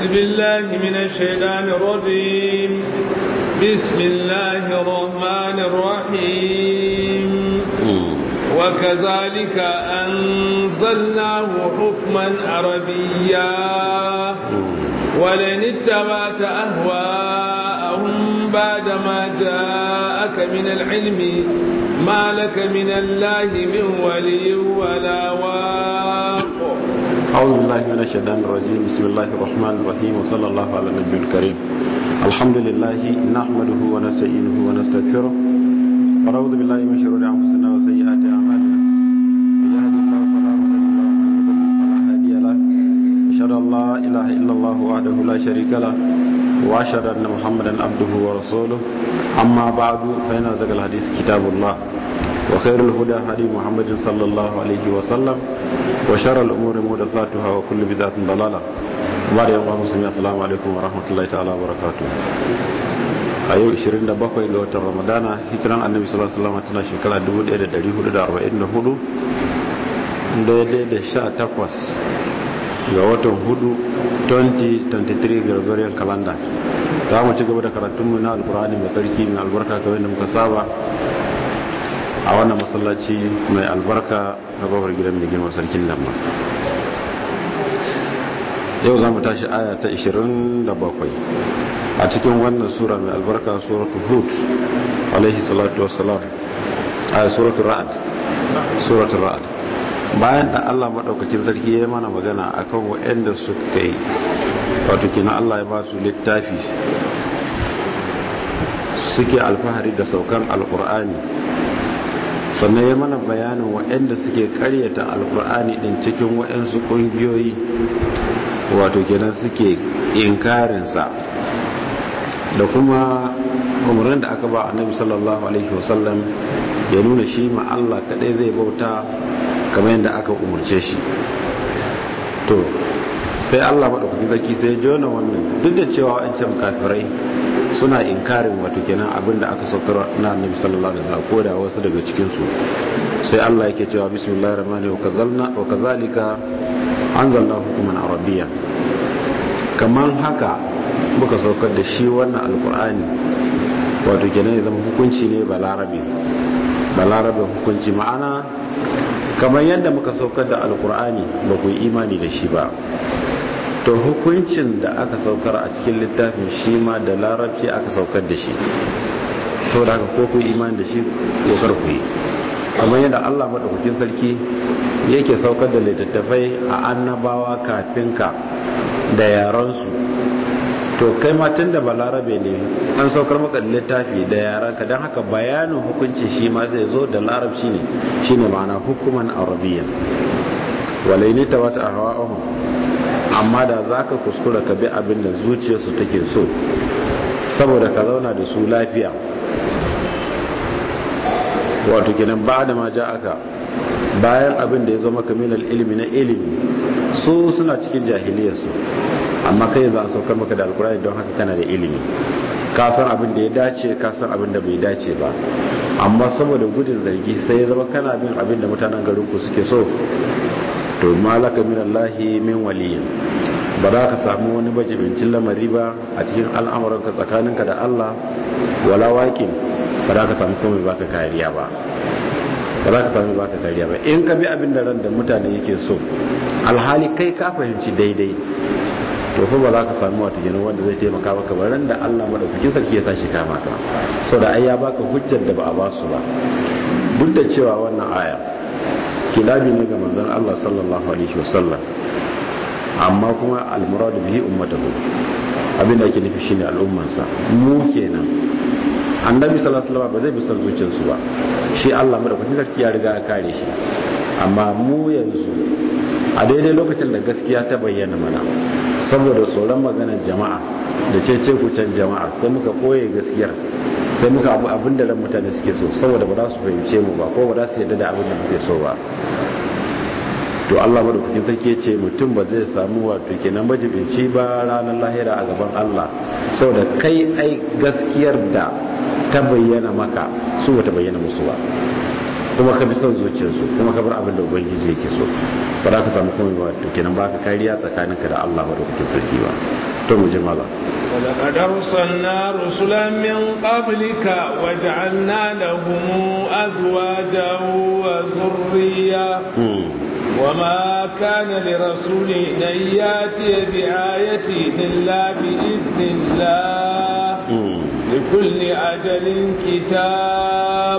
بالله من الشيطان الرجيم بسم الله الرحمن الرحيم وكذلك أنزلناه حكما عربيا ولن اتبعت أهواءهم بعدما جاءك من العلم ما لك من الله من ولي ولا واق أعوذ بالله من الشيطان الرجيم بسم الله الرحمن الرحيم وصلى الله على النبي الكريم الحمد لله نحمده ونستعينه ونستغفره ونعوذ بالله من شرور أنفسنا وسيئات أعمالنا من يهد الله فلا مضل له ومن يضلل فلا هادي له أشهد أن لا إله إلا الله وحده لا شريك له وأشهد أن محمدا عبده ورسوله أما بعد فإن أزكى الحديث كتاب الله وخير الهدى هدي محمد صلى الله عليه وسلم وشر الأمور محدثاتها وكل بدعة ضلالة وبعد يوم مسلمين السلام عليكم ورحمة الله تعالى وبركاته a yau 27 ga watan ramadana hijiran annabi sallallahu alaihi wasallam tana shekara 1444 daidai da 18 ga watan hudu 2023 gregorian calendar ta mu ci gaba da karatunmu na alkur'ani mai sarki mai albarka kamar da muka saba a wannan masallaci mai albarka na babar gidan mai girma sarkin lamma yau za mu tashi aya ta 27 a cikin wannan sura mai albarka suratul hud alaihi salatu wassalam aya suratul ra'd suratul ra'd bayan da Allah madaukakin sarki ya mana magana akan waɗanda suka yi wato kina Allah ya ba su littafi suke alfahari da saukan alkur'ani sannan ya mana bayanin waɗanda suke karyata alkur'ani din cikin waɗansu ƙungiyoyi wato kenan suke inkarinsa da kuma umarnin da aka ba annabi sallallahu alaihi wasallam ya nuna shi ma Allah kadai zai bauta kamar yadda aka umarce shi to sai Allah madaukakin sarki sai ya jona wannan duk da cewa wancan kafirai suna inkarin wato kenan abin da aka saukar na annabi sallallahu alaihi wasallam ko da wasu daga cikin su sai Allah yake cewa bismillahir rahmanir rahim wa kazalika anzalna hukuman arabiyya kaman haka muka saukar da shi wannan alkur'ani wato kenan ya zama hukunci ne balarabe balarabe hukunci ma'ana kamar yadda muka saukar da alkur'ani ba ku yi imani da shi ba to hukuncin da aka saukar a cikin littafin shi ma da larabci aka saukar da shi saboda haka ko ku yi imani da shi kokar ku yi kamar yadda allah maɗaukakin sarki yake saukar da littattafai a annabawa kafin ka da yaransu to kai ma tun da balarabe ne an saukar maka da littafi da yaranka don haka bayanin hukunci shi ma zai zo da larabci ne shine ma'ana hukuman arabiyya walai ne ta wata ahwa'uhum amma da zaka kuskura ka bi abin da zuciyarsu take so saboda ka zauna da su lafiya wato kenan ba da ma ja aka bayan abin da ya zama kaminal ilimi na ilimi su suna cikin jahiliyarsu amma kai za a saukar maka da alkurani don haka kana da ilimi ka san abin da ya dace ka san abin da bai dace ba amma saboda gudun zargi sai ya zama kana bin abin da mutanen garinku suke so to malaka min Allahi min waliyin ba za ka samu wani bajibincin lamari ba a cikin al'amuranka tsakaninka da Allah wala waƙin ba za ka samu komai baka kariya ba ba za ka sami baka kariya ba in ka bi abin da ran da mutane yake so alhali kai ka fahimci daidai to fa ba za ka sami wata gina wanda zai taimaka maka ba ran da Allah madaukakin sarki ya sa shi kama ka so da ai ya baka hujjar da ba a basu ba duk da cewa wannan aya kilabi ne ga manzon Allah sallallahu alaihi wasallam amma kuma almuradu bihi ummatahu abin da yake nufi shine al'ummansa mu kenan annabi sallallahu alaihi wasallam ba zai bi san zuciyarsu ba shi Allah madaukakin sarki ya riga ya kare shi amma mu yanzu a daidai lokacin da gaskiya ta bayyana mana saboda tsoron maganar jama'a da cece kucen jama'a sai muka koye gaskiyar sai muka abu abin da ran mutane suke so saboda ba za su fahimce mu ba ko ba za su yarda da abin da muke so ba to Allah madaukakin sarki ya ce mutum ba zai samu wato kenan majibinci ba ranar lahira a gaban Allah saboda kai ai gaskiyar da ta bayyana maka su bata bayyana musu ba kuma ka bi son zuciyarsu kuma ka bar abin da ubangiji yake so ba za ka samu komai ba to kenan ba ka kariya tsakaninka da Allah madaukakin sarki ba to mu ji mala ولقد أرسلنا رسلا من قبلك وجعلنا لهم أزواجا وذرية وما كان لرسول أن يأتي بآية إلا بإذن الله لكل أجل كتاب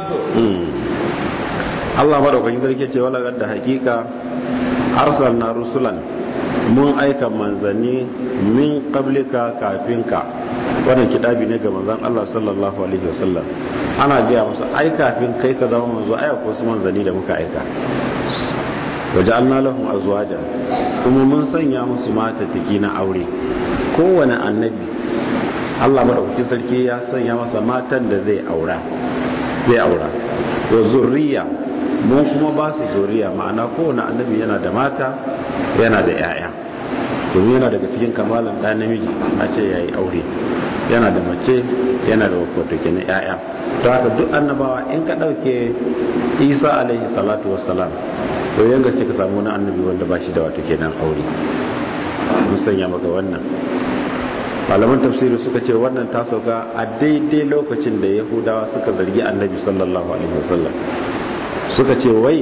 Allah madaukakin sarki ce wala da hakika arsalna rusulan mun aika manzanni min qablika kafinka wannan kidabi ne ga manzon Allah sallallahu alaihi wasallam ana biya musu ai kafin kai ka zama manzo ai ko su manzanni da muka aika waja'alna lahum azwajan kuma mun sanya musu mata tiki na aure kowane annabi Allah madaukakin sarki ya sanya masa matan da zai aura zai aura wa zurriya mun kuma ba su zuriya ma'ana kowane annabi yana da mata yana da 'ya'ya domin yana daga cikin kamalan ɗan namiji a ce ya yi aure yana da mace yana da wato kenan 'ya'ya to haka duk annabawa in ka ɗauke isa alaihi salatu wassalam to yan gaske ka samu wani annabi wanda ba shi da wato kenan aure mun sanya maka wannan malaman tafsiri suka ce wannan ta sauka a daidai lokacin da yahudawa suka zargi annabi sallallahu alaihi wasallam suka ce wai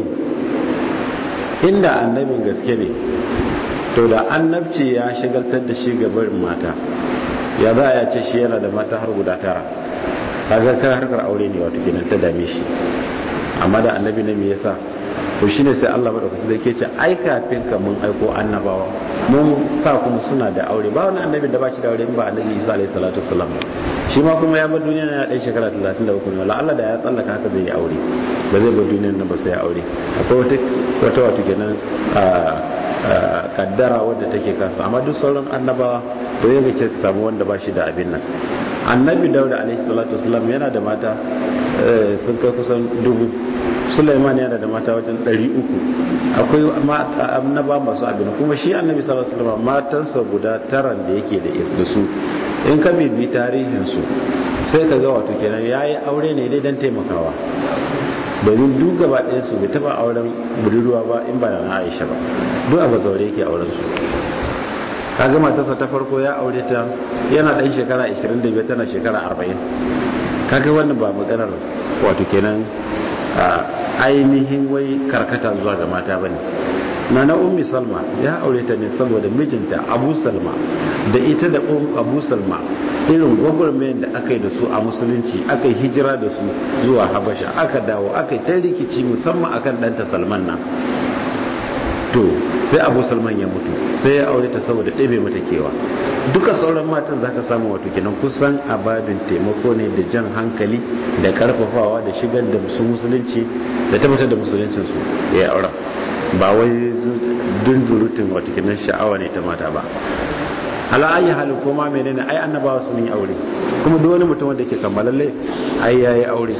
inda annabin gaske ne to da annabci ya shigaltar da shi ga barin mata ya za a ce shi yana da mata har guda tara kaga kan harkar aure ne wato kenan ta dame shi amma da annabi ne me yasa to shine sai Allah madaukaki da ke ce ai kafin ka mun aiko annabawa mun sa kuma suna da aure ba wani annabi da ba shi da aure ba annabi Isa alaihi salatu wasallam shi ma kuma ya bar duniya na ɗan shekara 33 ne Allah da ya tsallaka haka zai yi aure ba zai bar duniya nan ba sai ya aure akwai wata wata wato kenan kaddara wadda take kansa amma duk sauran annabawa to yaga ce ka samu wanda ba shi da abin nan annabi dauda alaihi salatu wasallam yana da mata sun kai kusan dubu Sulaiman yana da mata wajen 300 akwai annaba masu abin kuma shi annabi sallallahu alaihi wasallam matansa guda taran da yake da su in ka bibi tarihin su sai ka ga wato kenan yayi aure ne dai dan taimakawa domin duk gaba ɗaya su bai taba auren budurwa ba in ba na Aisha ba duk a bazaure yake auren su kaga matarsa ta farko ya aure ta yana ɗan shekara 25 tana shekara 40 kaga wannan ba maganar wato kenan ainihin wai karkata zuwa ga mata bane na na ummi salma ya aure ta ne saboda mijinta abu salma da ita da abu salma irin gwagwarmayin da aka yi da su a musulunci aka yi hijira da su zuwa habasha aka dawo aka yi ta rikici musamman akan ɗanta salman nan to sai abu salman ya mutu sai ya aure ta saboda ɗebe mata kewa duka sauran matan zaka samu wato kenan kusan ababin taimako ne da jan hankali da karfafawa da shigar da su musulunci da tabbatar da musuluncinsu da ya aura ba wai dundurutun wato kenan sha'awa ne ta mata ba ala ayi halin koma menene ai annabawa sun yi aure kuma duk wani mutum wanda yake kammalalle ai yayi aure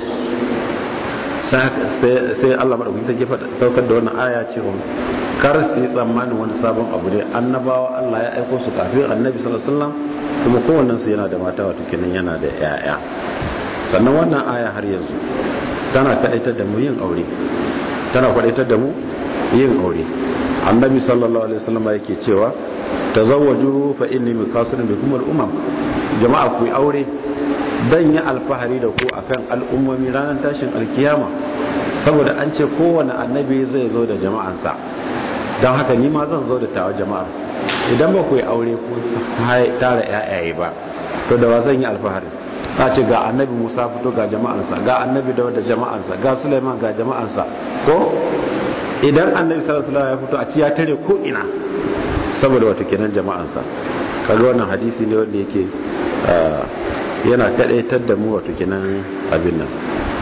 sai Allah maɗauki ta gefa saukar da wannan aya cewa kar su yi tsammanin wani sabon abu ne annabawa Allah ya aiko su kafin annabi sallallahu alaihi wasallam kuma kowannen su yana da mata wato kenan yana da yaya sannan wannan aya har yanzu tana kadaitar da mu yin aure tana kadaitar da mu yin aure annabi sallallahu alaihi wasallam yake cewa tazawwaju fa inni mikasirun bikum al-umam jama'a ku yi aure dan yi alfahari da ku akan al'ummomi ranar tashin alkiyama saboda an ce kowane annabi zai zo da jama'ansa don haka ni ma zan zo da tawa jama'ar idan ba ku yi aure ko tara yayaye ba to da wa zan yi alfahari a ce ga annabi musa fito ga jama'ansa ga annabi da da jama'ansa ga suleiman ga jama'ansa ko idan annabi sallallahu alaihi ya fito a ci ya tare ko ina saboda wato kenan jama'ansa kaga wannan hadisi ne wanda yake yana kadaitar da mu wato kenan abin nan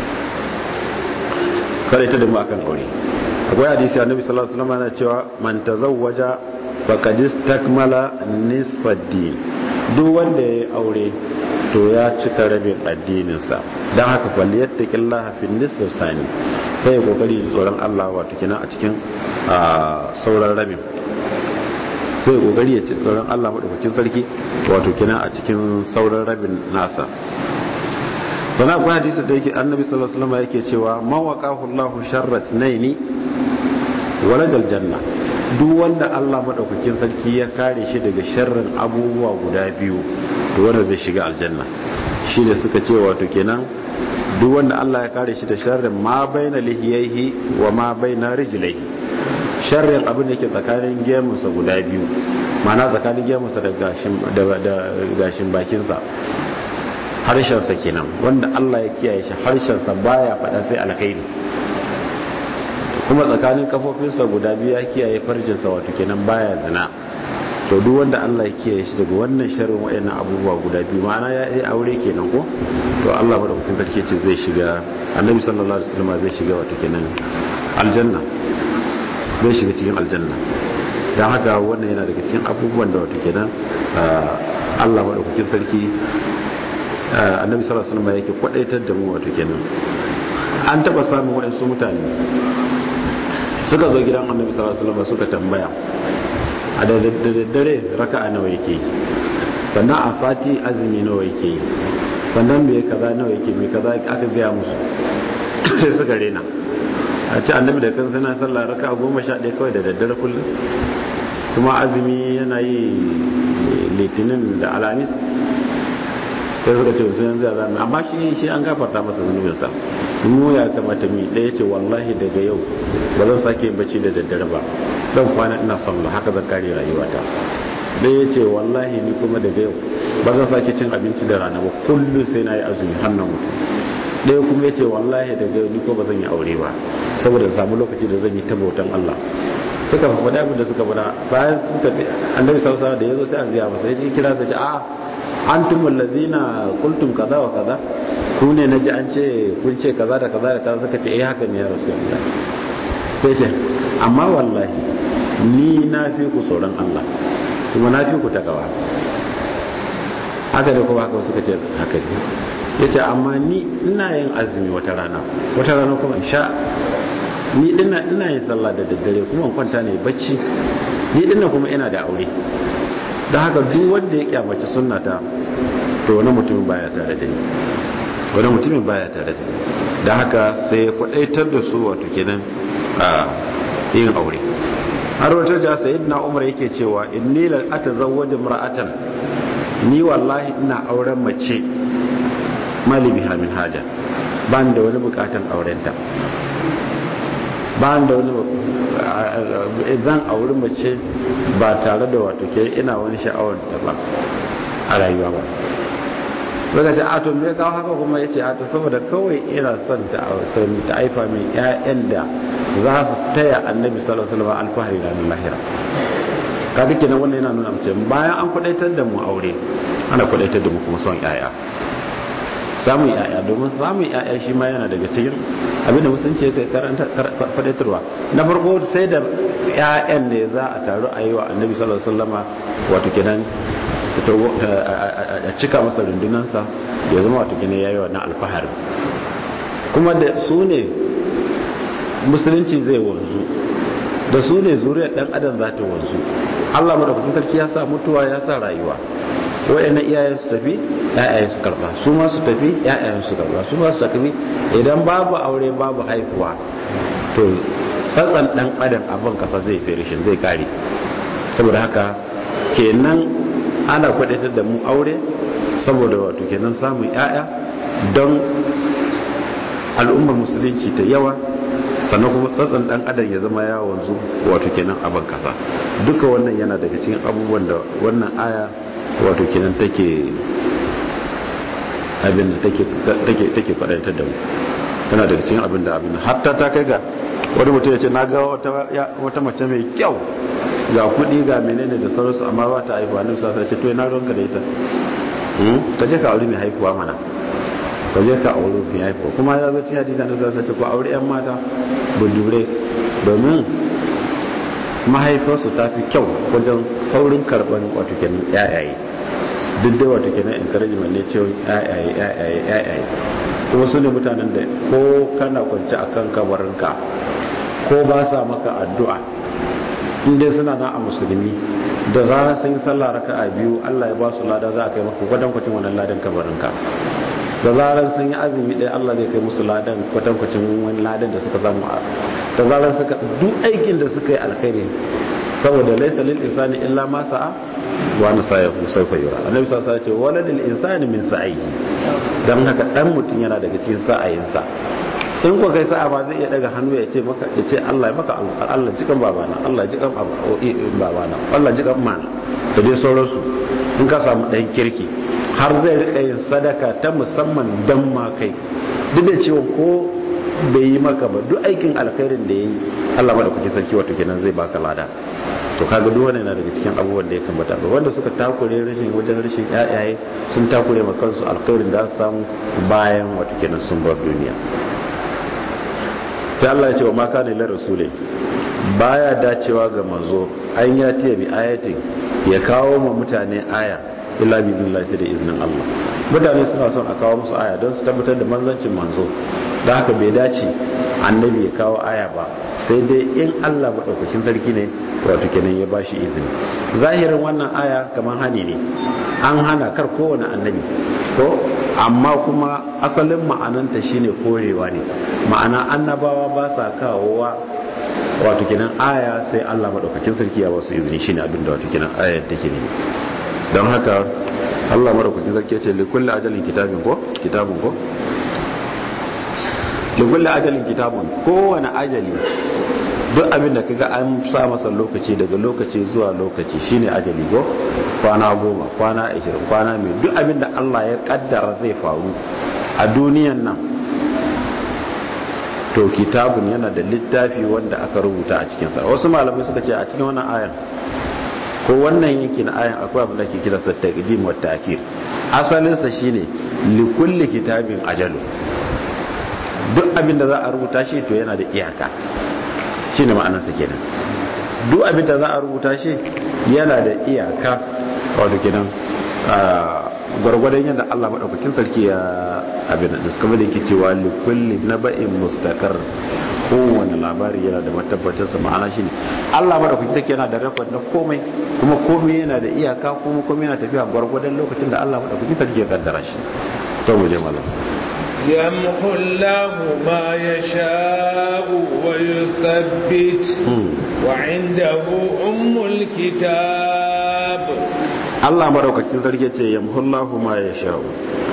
kadaitar da mu akan aure akwai hadisi annabi sallallahu alaihi wasallam yana cewa man tazawwaja faqad istakmala nisfa din duk wanda yayi aure to ya cika rabin addinin sa dan haka falyattaqillaha fi nisfi sani sai kokari tsoron Allah wato kenan a cikin sauran rabin sai kokari ya ci tsoron Allah madaukakin sarki wato kenan a cikin sauran rabin nasa sana akwai hadisi da yake annabi sallallahu alaihi wasallam yake cewa man waqahu Allahu sharra thnaini walajal janna duk wanda Allah madaukakin sarki ya kare shi daga sharrin abubuwa guda biyu to wanda zai shiga aljanna shi da suka ce wato kenan duk wanda Allah ya kare shi da sharrin ma baina lihiyaihi wa ma baina rijlaihi sharrin abin da yake tsakanin gemunsa guda biyu mana tsakanin gemunsa da gashin bakinsa harshensa kenan wanda Allah ya kiyaye shi harshensa baya faɗa sai alkhairi kuma tsakanin kafofinsa guda biyu ya kiyaye farjinsa wato kenan baya zina to duk wanda Allah ya kiyaye shi daga wannan sharrin wayannan abubuwa guda biyu ma'ana ya yi aure kenan ko to Allah madaukakin sarki ce zai shiga annabi sallallahu alaihi wasallam zai shiga wato kenan aljanna zai shiga cikin aljanna don haka wannan yana daga cikin abubuwan da wato kenan Allah madaukakin sarki annabi sallallahu alaihi wasallam yake kwadaitar da mu wato kenan an taba samun waɗansu mutane suka zo gidan annabi sallallahu alaihi wasallam suka tambaya a da daddare raka'a nawa yake sannan a sati azumi nawa yake sannan me kaza nawa yake me kaza aka gaya musu sai suka rena a ci annabi da kan sana sallah raka goma sha ɗaya kawai da daddare kullum kuma azumi yana yi litinin da alamis sai suka ce mutum yanzu ya zama amma shi shi an gafarta masa zunubinsa mu ya kamata mi ɗaya ce wallahi daga yau ba zan sake yin bacci da daddare ba zan kwana ina sallah haka zan kare rayuwata ɗaya ce wallahi ni kuma daga yau ba zan sake cin abinci da rana ba kullum sai na yi azumi hannun mutum ɗaya kuma ya ce wallahi daga yau ni ko ba zan yi aure ba saboda samu lokaci da zan yi ta bautan Allah suka faɗa abin da suka faɗa bayan suka annabi sallallahu da yazo sai an gaya masa yaji kira sai ce a antum allazina qultum kaza wa kaza ku ne naji an ce kun ce kaza da kaza da kaza suka ce eh haka ne ya rasulullah sai ce amma wallahi ni na fi ku tsoron Allah kuma na fi ku takawa haka da kuma haka suka ce haka ne ya ce amma ni ina yin azumi wata rana wata rana kuma sha ni ina ina yin sallah da daddare kuma kwanta ne bacci ni dinna kuma ina da aure don haka duk wanda ya kyamaci sunnata to wani mutumin baya tare da ni wani mutumin baya tare da ni don haka sai ya kwadaitar da su wato kenan a yin aure har wata ja sayyidina umar yake cewa inni la atazawwaju mar'atan ni wallahi ina auren mace mali biha min haja ba da wani bukatan aurenta ba da wani zan auri mace ba tare da wato ke ina wani sha'awar da ba a rayuwa ba suka ce ato me kawo haka kuma ya ce ato saboda kawai ina son ta ta aifa min ƴaƴan da za su taya annabi sallallahu alaihi wasallam alfahari ranar lahira kaga kenan wannan yana nuna mace bayan an kwadaitar da mu aure ana kwadaitar da mu kuma son ƴaƴa samun yaya domin samun yaya shi ma yana daga cikin abinda musulunci ya karanta fadaitarwa na farko sai da yayan ne za a taru a yi wa annabi sallallahu alaihi wasallama wato kenan a cika masa rundunansa ya zama wato kenan yayi wannan alfahari kuma da su ne musulunci zai wanzu da su ne zuriyar dan adam za ta wanzu Allah madaukakin sarki ya sa mutuwa ya sa rayuwa waɗannan iyayen su tafi ƴaƴayen su karba su ma su tafi ƴaƴayen su karba su ma su tafi idan babu aure babu haihuwa to tsatsan dan adam abin kasa zai ferishin zai kare saboda haka kenan ana kwadatar da mu aure saboda wato kenan samun ƴaƴa don al'ummar musulunci ta yawa sannan kuma tsatsan dan adam ya zama ya wanzu wato kenan abin kasa duka wannan yana daga cikin abubuwan da wannan aya wato kenan take abin da take take take fadantar da mu tana daga cikin abin da abin hatta ta kai ga wani mutum ya ce na ga wata wata mace mai kyau ga kuɗi ga menene da sauransu amma ba ta haifuwa nan sa ce to ina ruwanka da ita ka je ka aure mai haifuwa mana ka je ka aure mai haifuwa kuma ya zo cikin hadisi na sa ce ko aure yan mata bundure domin mahaifarsu ta fi kyau wajen saurin karban wato kenan yayaye duk da wato kenan encouragement ne cewa yayaye yayaye yayaye kuma su ne mutanen da ko kana kwanci a kan kabarinka ko ba sa maka addu'a inda suna na a musulmi da zarar sun yi sallah raka a biyu allah ya ba su lada za a kai maka kwatankwacin wannan ladan kabarinka da zarar sun yi azumi ɗaya allah zai kai musu ladan kwatankwacin wani ladan da suka samu da zarar suka duk aikin da suka yi alkhairi saboda laysa lil insani illa ma sa'a wa na sayahu sawfa yura annabi sallallahu alaihi wasallam ya ce waladil insani min sa'i dan haka dan mutum yana daga cikin sa'ayinsa in ko kai sa'a ba zai iya daga hannu ya ce maka ya ce Allah ya maka Allah jikan babana Allah jikan babana Allah jikan mana da dai sauransu in ka samu ɗan kirki har zai riƙa yin sadaka ta musamman dan ma kai duk da cewa ko bai yi maka ba duk aikin alkhairin da ya yi Allah mada kuke sarki wato kenan zai baka lada to kaga duk wannan yana daga cikin abubuwan da ya kamata ba wanda suka takure rashin wajen rashin yayaye sun takure ma kansu alkhairin da su samu bayan wato kenan sun bar duniya sai Allah ya ce wa ma kana lir rasulin baya dacewa ga manzo an ya tiya bi ayatin ya kawo ma mutane aya illa bi idnillahi da iznin Allah mutane suna son a kawo musu aya don su tabbatar da manzancin manzo da haka bai dace annabi ya kawo aya ba sai dai in Allah maɗaukakin sarki ne wato kenan ya bashi izini zahirin wannan aya kamar hani ne an hana kar kowane annabi ko amma kuma asalin ma'ananta shine korewa ne ma'ana annabawa ba sa kawowa wato kenan aya sai Allah maɗaukakin sarki ya basu izini shine abin da wato kenan ayar take ne don haka Allah maɗaukakin sarki ya ce likulli ajalin kitabin ko kitabun ko likulli ajalin kitabun kowane ajali duk abin da kaga an sa masa lokaci daga lokaci zuwa lokaci shine ajali go kwana goma kwana ashirin kwana mai duk abin da Allah ya kaddara zai faru a duniyan nan to kitabun yana da littafi wanda aka rubuta a cikinsa wasu malamai suka ce a cikin wannan ayan ko wannan yankin ayan akwai abin da ke kira sa taqdim wa ta'khir asalin sa shine likulli kitabin ajalu duk abin da za a rubuta shi to yana da iyaka shi ne ma'anarsa kenan duk abin da za a rubuta shi yana da iyaka wato kenan gwargwadon yadda Allah maɗaukakin sarki ya abin da suka da yake cewa likulli na ba'in mustakar kowane labari yana da matabbatarsa ma'ana shi ne Allah maɗaukakin sarki yana da rekod na komai kuma komai yana da iyaka kuma komai yana tafiya gwargwadon lokacin da Allah maɗaukakin sarki ya kaddara shi to mu je malam يمحو الله ما يشاء ويثبت وعنده أم الكتاب Allah maraukakin sarki ce yamhullahu ma ya sha'u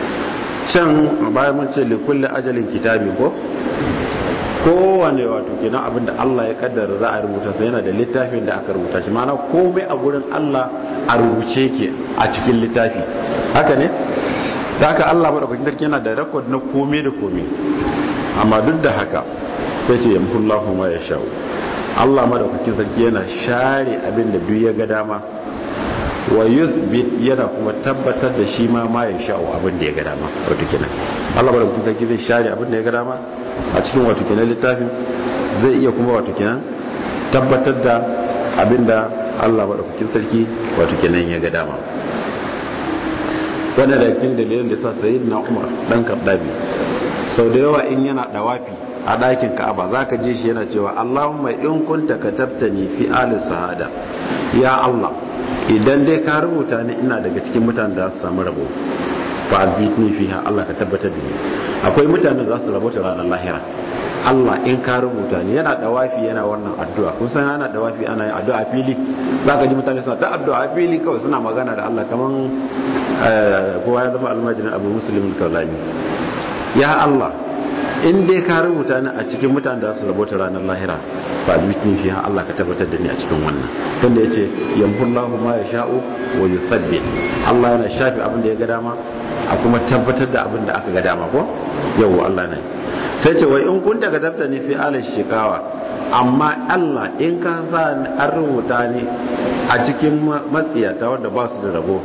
can bayan mun ce likulli ajalin kitabi ko kowane wato kenan abinda Allah ya kaddara za a rubuta sai yana da littafin da aka rubuta shi mana komai a gurin Allah a rubuce ke a cikin littafi haka ne da haka Allah madaukakin sarki yana da rekod na kome da kome amma duk da haka sai ce yamhullahu ma yashau Allah madaukakin sarki yana share abin da duk ya ga dama wa yuthbit yana kuma tabbatar da shi ma ma yashau abin da ya ga dama wato kenan Allah madaukakin sarki zai share abin da ya ga dama a cikin wato kenan littafin zai iya kuma wato kenan tabbatar da abin da Allah madaukakin sarki wato kenan ya ga dama wanda da cikin dalilin da sa sayi na umar dan kaddabi sau da yawa in yana dawafi a ɗakin ka'aba za ka je shi yana cewa allahumma in kunta katabtani fi ali sahada ya allah idan dai ka rubuta ni ina daga cikin mutanen da su samu rabo fa azbitni fiha allah ka tabbatar da ni akwai mutanen da za su rabota ranar lahira Allah in ka rubuta ni yana dawafi yana wannan addu'a kun san yana dawafi ana yin addu'a fili za ka ji mutane suna ta addu'a fili kawai suna magana da Allah kaman kowa ya zama almajirin abu musulmin kaulani ya Allah in dai ka rubuta ni a cikin mutane da su rabota ranar lahira ba bitin fi Allah ka tabbatar da ni a cikin wannan tunda yace yamhullahu ma yasha'u wa yuthabbit Allah yana shafi abin da ya ga dama a kuma tabbatar da abin da aka ga dama ko yau Allah ne sai ce wai in kun daga tabta ni fi alal shikawa amma Allah in ka sa an rubuta ni a cikin matsiyata wanda ba su da rabo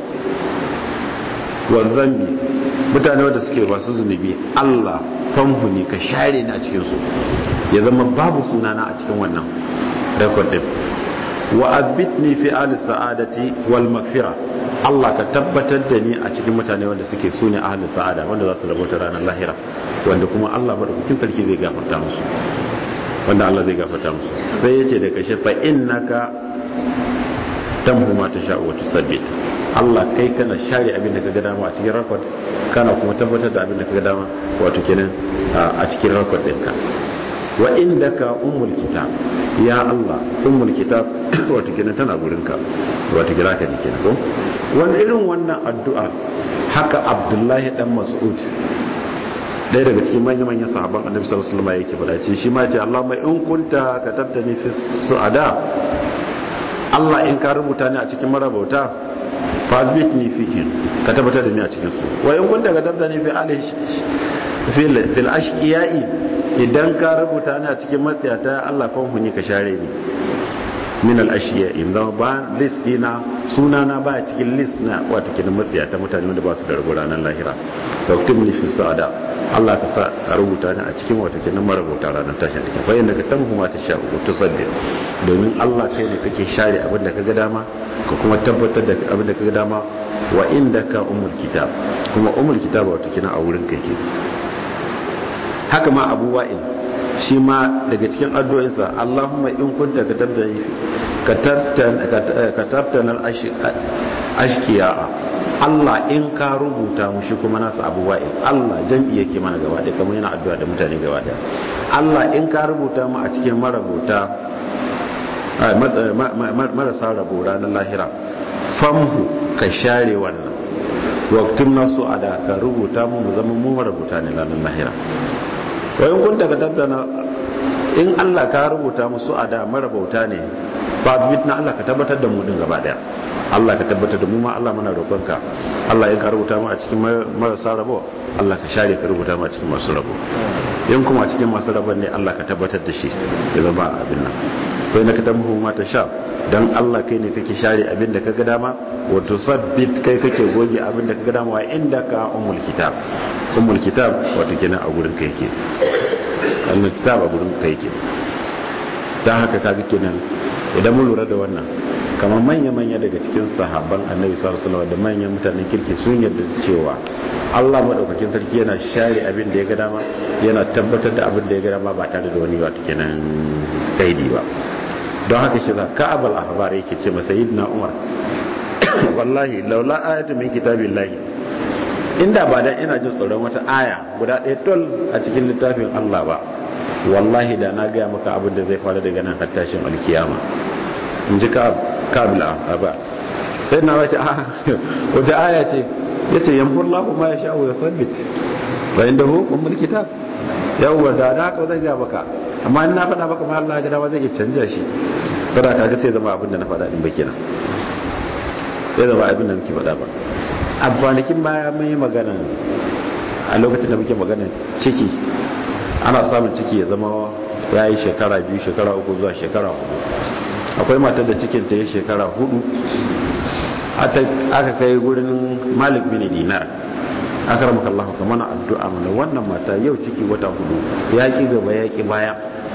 wa zambi mutane wanda suke masu zunubi Allah famhu ne ka share ni a cikin su ya zama babu sunana a cikin wannan record din wa abitni fi ali sa'adati wal magfira Allah ka tabbatar da ni a cikin mutane wanda suke su ne ahalin sa'ada wanda za su rabota ranar lahira wanda kuma Allah madaukakin sarki zai gafarta musu wanda Allah zai gafarta musu sai ya ce da kashe fa innaka tamhu ma tasha wa tusabbit Allah kai kana share abin da kaga dama a cikin record kana kuma tabbatar da abin da kaga dama wato kenan a cikin record ɗinka wa indaka ummul kitab ya Allah ummul kitab wato kenan tana gurinka wato kira ka ne kenan ko wani irin wannan addu'a haka Abdullahi dan Mas'ud ɗaya daga cikin manyan manyan sahabban Annabi sallallahu alaihi wasallam yake faɗa ce shi ma ce Allahumma in kunta katabtani fi su'ada Allah in ka rubuta ni a cikin marabauta fasbit ni fihi ka tabbatar da ni a cikin su wa in kunta katabta ni fi ali fil fil ashqiyai idan ka rubuta ni a cikin matsiyata Allah fa hunyi ka share ni min al ashiyai zama ba list dina suna na ba cikin list na wato kin matsiyata mutane wanda ba su da rabo ranar lahira doktim ni fi sa'ada Allah ka sa a rubuta ni a cikin wato kin marubuta ranar tashi da fa inda ka tamhu ma ta sha ko tusaddi domin Allah kai ne kake share abin da kaga dama ka kuma tabbatar da abin da kaga dama wa indaka umul kitab kuma umul kitab wato kina a wurin kake haka ma Abu Wa'il shi ma daga cikin addu'o'insa Allahumma in kunta katabta katabtan al-ashqiya Allah in ka rubuta mu shi kuma nasa Abu Wa'il Allah jam'i yake mana gaba da kamar yana addu'a da mutane gaba da Allah in ka rubuta mu a cikin marabuta marasa rabo ranar lahira famhu ka share wannan waktun nasu a da ka rubuta mu mu zama mu marabuta ne ranar lahira wayan kun daga tattana in Allah ka rubuta musu a da marabauta ne ba na Allah ka tabbatar da mu din gaba daya Allah ka tabbatar da mu ma Allah muna roƙonka Allah in ka rubuta mu a cikin marasa rabo Allah ka share ka rubuta mu a cikin masu rabo in kuma a cikin masu rabon ne Allah ka tabbatar da shi ya zama abin nan kai na ka tamhu ma ta sha dan Allah kai ne kake share abin da kaga dama wa tusabbit kai kake goge abin da kaga dama wa inda ka ummul kitab ummul kitab wato kenan a gurin kai yake ummul kitab a gurin kai yake dan haka kaga kenan idan mun lura da wannan kamar manya-manya daga cikin sahabban annabi sallallahu alaihi da manyan mutanen kirki sun yarda cewa Allah madaukakin sarki yana share abin da ya ga dama yana tabbatar da abin da ya ga dama ba tare da wani wato kenan kaidi ba don haka shi za ka abal ahbar yake ce masa sayyidina umar wallahi laula ayatu min kitabillahi inda ba dan ina jin tsoron wata aya guda ɗaya tol a cikin littafin Allah ba wallahi da na gaya maka abin da zai faru daga nan har tashin alkiyama in ji kabila ba sai na wace a wata aya ce ya ce yamhur lahu ma ya sha'u ya sabbit bayan da hukun mulki ta yawwa da da haka zai gaya maka amma in na faɗa maka ma Allah ya gada zai iya canja shi kada ka ga sai zama abin da na faɗa din ba kenan sai zama abin da muke faɗa ba a kwanakin baya mun yi magana a lokacin da muke magana ciki ana samun ciki ya zama ya yi shekara biyu shekara uku zuwa shekara hudu akwai matar da cikin ta yi shekara hudu aka kai gurin malik bin dinar aka ramaka Allah ka mana addu'a mana wannan mata yau ciki wata hudu ya ki gaba ya ki baya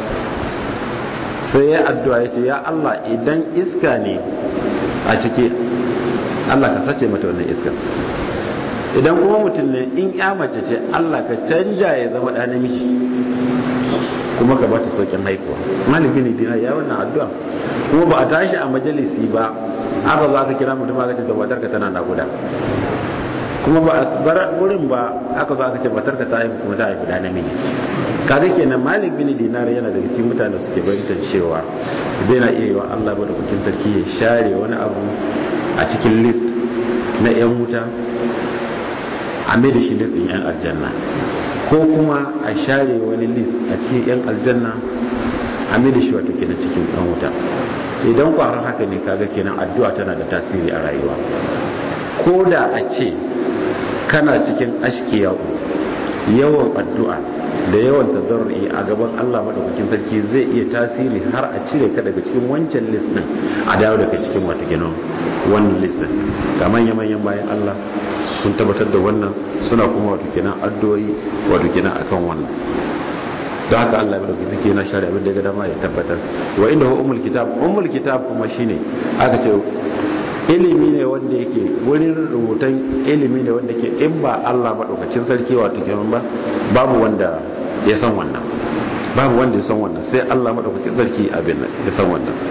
sai ya addu'a ya ce ya Allah idan iska ne a ciki Allah ka sace mata wannan iska idan kuma mutum ne in ya mace ce Allah ka canja ya zama ɗa namiji kuma ka bata saukin haihuwa maliki ne dina ya wannan addu'a kuma ba a tashi a majalisi ba aka za ka kira mutum aka ce tabbatar ka tana naguda kuma ba a bar wurin ba aka zo aka ce matar ka ta haihu kuma ta haifi da namiji kaga kenan malik bin dinar yana daga cikin mutane suke bayyana cewa zai na iya yi wa Allah ba da kukin sarki ya share wani abu a cikin list na yan wuta a mai da shi listin yan aljanna ko kuma a share wani list a cikin yan aljanna a mai da shi wato kenan cikin yan wuta idan kwarar haka ne kaga kenan addu'a tana da tasiri a rayuwa ko da a ce kana cikin ashkiya yawan addu'a da yawan tazarri a gaban Allah madaukakin sarki zai iya tasiri har a cire ka daga cikin wancan list din a dawo daga cikin wato kenan wannan list din ga manyan manyan bayan Allah sun tabbatar da wannan suna kuma wato kenan addu'o'i wato kenan akan wannan da haka Allah ya dauki zike na shari'a abin da ya ga dama ya tabbatar wa inda hu umul kitab umul kitab kuma shine aka ce ilimi ne wanda yake wurin rubutan ilimi ne wanda ke in ba Allah madaukakin sarki wato kenan ba babu wanda ya san wannan babu wanda ya san wannan sai Allah madaukakin sarki abin nan ya san wannan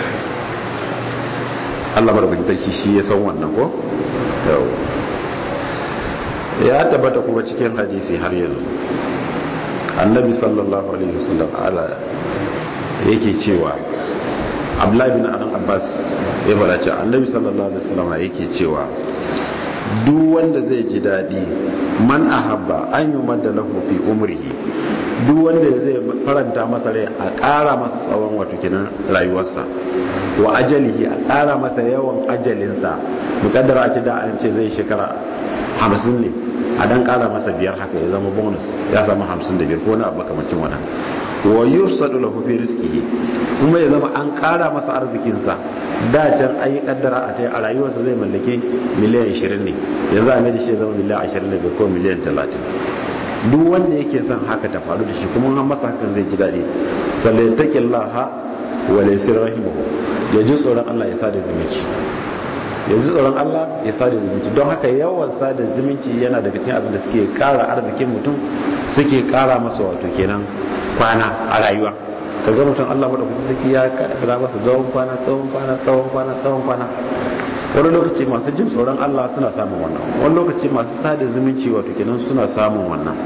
Allah madaukakin sarki shi ya san wannan ko yau ya tabbata kuma cikin hadisi har yanzu annabi sallallahu alaihi wasallam ala yake cewa abdullahi bin anan abbas ya fara cewa annabi sallallahu alaihi wasallam yake cewa duk wanda zai ji dadi man ahabba an yi madda lahu fi umrihi duk wanda zai faranta masa rai a ƙara masa tsawon wato kinan rayuwarsa wa ajalihi a ƙara masa yawan ajalinsa mukaddara a ce da an ce zai shekara hamsin ne a dan ƙara masa biyar haka ya zama bonus ya samu hamsin da biyar ko na makamancin wannan wa yusadu lahu fi rizqihi kuma ya zama an ƙara masa arzikinsa da can ayi kaddara a tai a rayuwarsa zai mallake miliyan 20 ne yanzu a mai da shi ya zama miliyan 25 ko miliyan 30 duk wanda yake son haka ta faru da shi kuma an masa hakan zai ji daɗi falyataqillaha wa laysir rahimahu ya ji tsoron Allah ya sada zumunci ya ji tsoron Allah ya sada zumunci don haka yawan sada zumunci yana daga cikin abin da suke ƙara arzikin mutum suke ƙara masa wato kenan kwana a rayuwa ka ga mutum Allah madaukakin sarki ya kada masa tsawon kwana tsawon kwana tsawon kwana tsawon kwana wani lokaci masu jin tsoron Allah suna samun wannan wani lokaci masu sada zumunci wato kenan suna samun wannan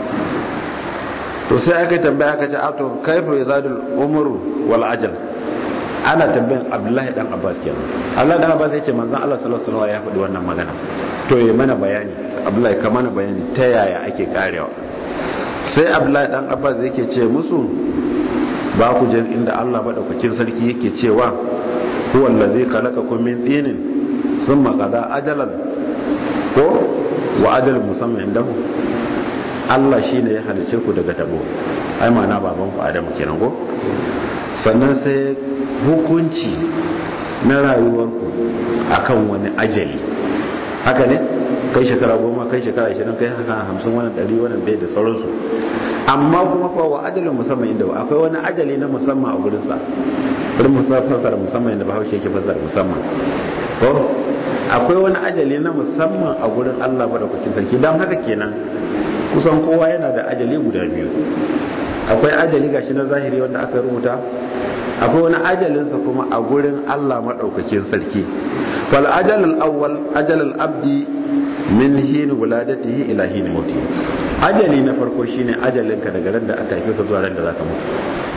to sai aka tambaya aka ce a to kaifa yazadul umru wal ajal ana tambayan Abdullahi dan Abbas kenan Allah dan Abbas yace manzon Allah sallallahu alaihi wasallam ya faɗi wannan magana to yi mana bayani Abdullahi ka mana bayani ta yaya ake karewa sai Abdullahi dan Abbas yake ce musu ba ku jin inda Allah madaukakin sarki yake cewa huwa allazi khalaqakum min tinin sun makada ajalan ko wa ajalin musamman inda mu Allah shi ne ya halice ku daga tabo ai ma'ana baban ku adamu kenan ko sannan sai hukunci na rayuwarku akan wani ajali haka ne kai shekara goma kai shekara ashirin kai haka hamsin wannan ɗari wannan bai da sauransu amma kuma fa wa ajalin musamman inda akwai wani ajali na musamman a gurinsa wurin fasara musamman inda bahaushe yake fasara musamman ko akwai wani ajali na musamman a gurin Allah madaukakin sarki don haka kenan kusan kowa yana da ajali guda biyu akwai ajali gashi na zahiri wanda aka rubuta akwai wani ajalinsa kuma a gurin Allah madaukakin sarki wal ajal al awwal ajal al abdi min hin wuladatihi ila hin mauti ajali na farko shine ajalinka daga ran da aka haife ka zuwa ran da zaka mutu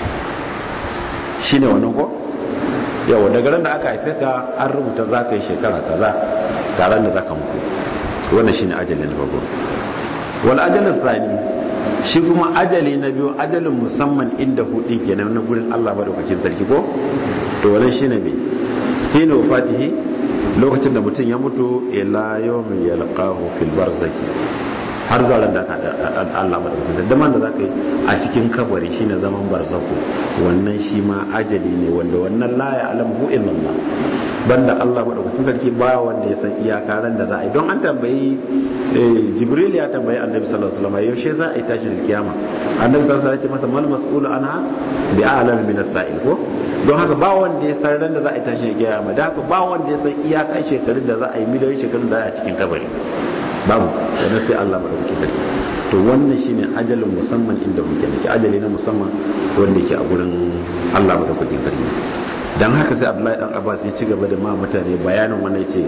shine wannan ko yawa daga ran da aka haife ka an rubuta za ka yi shekara kaza taron da za ka mutu wannan shine ajali na farko wal ajalin tsani shi kuma ajali na biyu ajalin musamman inda hudin kenan na gurin Allah madaukakin sarki ko to wannan shine me hina wafatihi lokacin da mutum ya mutu ila yawmin yalqahu fil barzaki har zuwa ran da Allah madaukakin da man da zaka yi a cikin kabari shine zaman barzaku wannan shi ma ajali ne wanda wannan la ya alamu illallah banda Allah madaukakin sarki ba wanda ya san iyaka ran da za a yi don an tambayi Jibril ya tambayi Annabi sallallahu alaihi wasallam yaushe za a yi tashin kiyama Annabi sallallahu alaihi wasallam ya ce masa mal mas'ulu anha bi a'lam min as-sa'il ko don haka ba wanda ya san ran da za a yi tashin kiyama da haka ba wanda ya san iyaka shekarun da za a yi miliyoyin shekarun da za a yi a cikin kabari babu wanda sai Allah madaukakin sarki to wannan shine ajalin musamman inda muke nake ajali na musamman wanda yake a gurin Allah madaukakin sarki dan haka sai Abdullahi dan Abbas ya ci gaba da ma mutane bayanin wannan yace